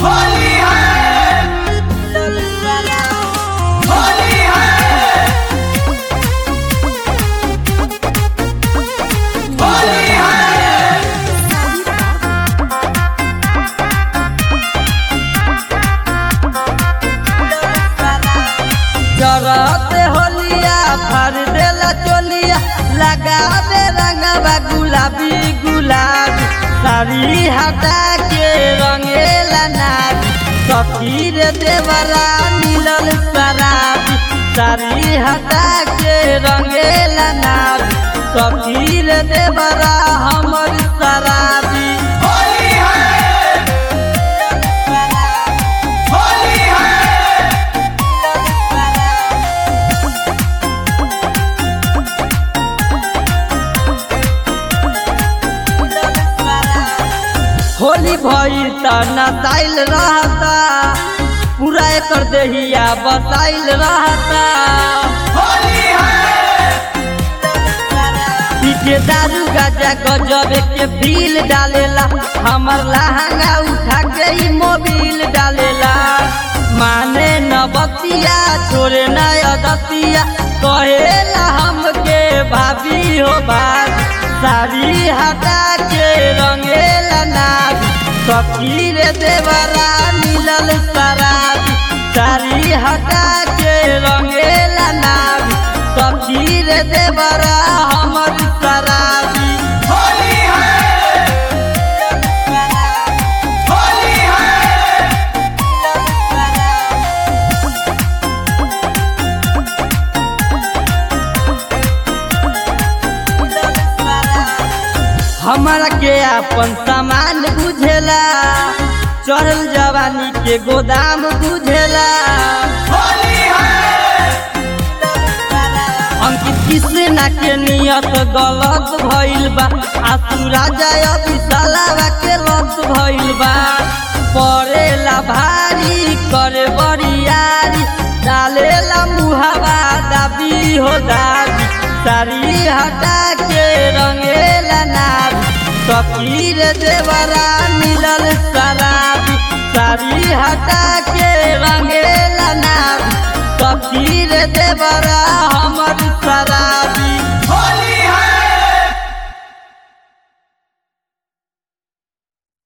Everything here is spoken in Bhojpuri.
होली है होली है होली है जरत होलिया फर देला चोलिया लगा दे रंगवा गुलाबी गुलाबी साड़ी हटा के रंगेला नारी सफीर देवरा मिलल शराबी साड़ी हटा के रंगेला नारी सफीर देवरा हमर शराबी होली है होली है होली भइल त नसाइल रहता पूरा एकर देहिया बसाइल रहता होली है पीछे दारू गाजा गजब के फील डालेला हमर लहंगा उठा के ही मोबिल डालेला माने न बतिया छोरे न अदतिया कहेला हमके भाभी हो भाभी साड़ी हटा के रंगेला नाभी सखीर देवरा मिलल शराबी साड़ी हटा के रंगेला नाभी सखीर देवरा हमर शराबी होली है होली है हमरा के अपन सामान बुझेला चढ़ल जवानी के गोदाम बुझेला होली है अंकित कृष्णा के नियत गलत भइल बा आसू राजा अभिशालावा के लत भइल बा पड़ेला भारी करे बरियारी डालेला मुहावा दाबी हो दाबी साड़ी हटा के रंगेला नारी सकीर देवरा मिलल शराबी साड़ी हटा के रंगेला नारी सकीर देवरा हमर शराबी